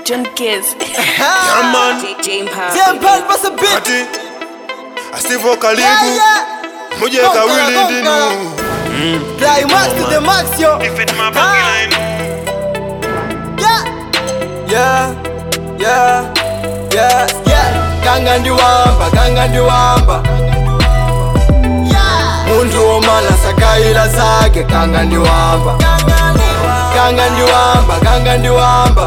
John Kiss. Yeah, man. Jane Power. Jempan pasa bit Ati Asivo Yeah, karibu yeah Muje Gonga, kawili gonga. dinu Climax to the max yo Ah. Yeah Yeah Yeah Yeah Yeah Kanga ndiwamba Kanga ndiwamba muntu womala sakayila zake kanga ndiwamba kanga ndiwamba kanga ndiwamba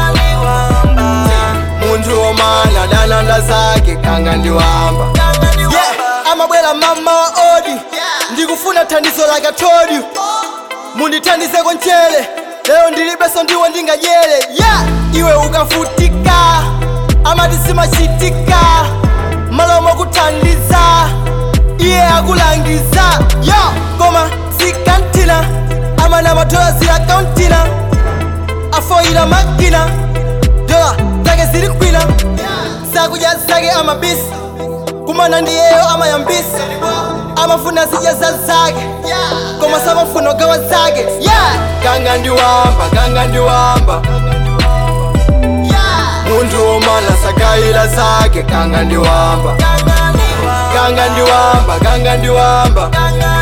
muntu womala dalanda zake kanga ndiwamba yeah. amabwela mama wa odi ndikufuna thandizo like I told you mundithandizeko mchere lero ndilibeso ndiwo ndingajere yeah. iwe ukafutika amati simachitika malomo kuthandiza iye akulangiza yo koma sikantina amana madola zilakauntina afoyila makina dola zake zili kwina zakudya zake amabisi kumana ndiyeyo amayambisi amafuna zidya za zake koma samafuna gawa zake yeah. kanga ndiwamba kanga ndiwamba muntu womala sakayila zake kanga ndiwamba kanga ndiwamba kanga ndiwamba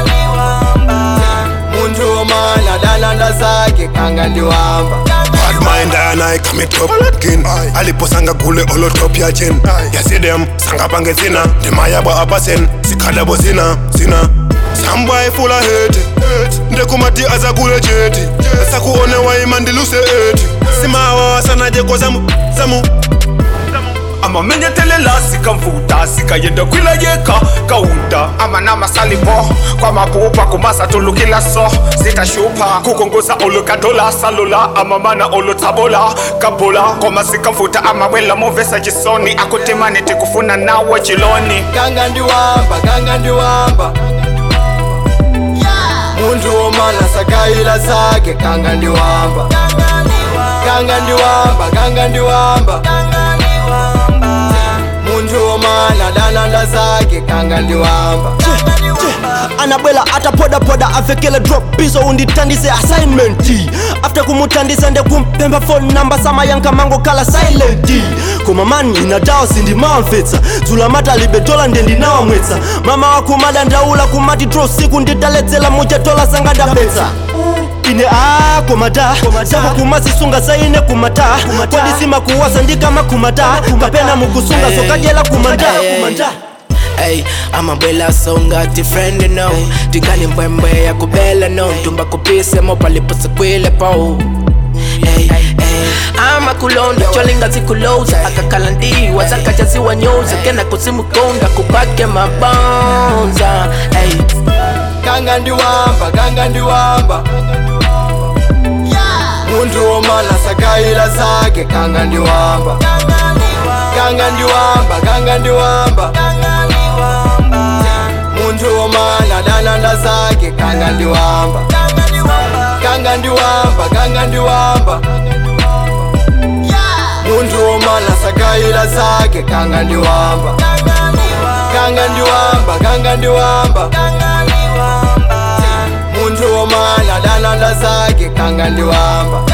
muntu womala dalanda zake kanga ndiwamba Bad mind and I commit up again aliposanga kule olotopia chen yasidem sanga pange zina ndimayabo abasen sikhalabo zina zina sambwaye fula heti ndekumati aza kule jeti sakuone waimandiluse eti simawa wasanaje zamu zamu amamenyetelela sikamvuta sikayenda kwilayeka kaunda amanamasalipho kwamapupa kumasatulukila so zitashupa kukongoza olukadola salola amamana olutsabola kabula koma sikamvuta amawela movesa chisoni akutimani tikufuna nawe chiloni kanga ndiwamba kanga ndiwamba muntu womala sakayila zake kanga ndiwamba kanga ndiwamba kanga ndiwamba muntu womala dalanda zake kanga ndiwamba anabwela atapodapoda avekele drop bizo unditandise assignment after kumutandisa ndekumpemba phone number samayanka mango kala silent koma mani inadawa sindimamvetsa dzulamata libe dola ndendinawamwetsa mama wakumada ndaula kumati dro siku ndidaledzela muja dola sanga ndapetsa ine a komata sako kumazisunga saine kumata kodisima kuwasa ndikama kumata kapena mukusunga sokadyela kumanda kumanda Hey, amabwela songa ti friend no tikani mbwembwe ya kubela no ntumba kupise mo paliposikwile po Hey, hey. ama kulondo cholinga zikuloza akakala ndiwa zakajaziwa nyoza kena kuzimukonda kupake mabonza hey. kanga ndiwamba kanga ndiwamba muntu womala sakayila zake kanga ndiwamba kanga ndiwamba kanga ndiwamba muntu womala dalanda zake kanga ndiwamba kanga ndiwamba kanga ndiwamba muntu womala sakayila zake kanga ndiwamba kanga ndiwamba kanga ndiwamba muntu womala dalanda zake kanga ndiwamba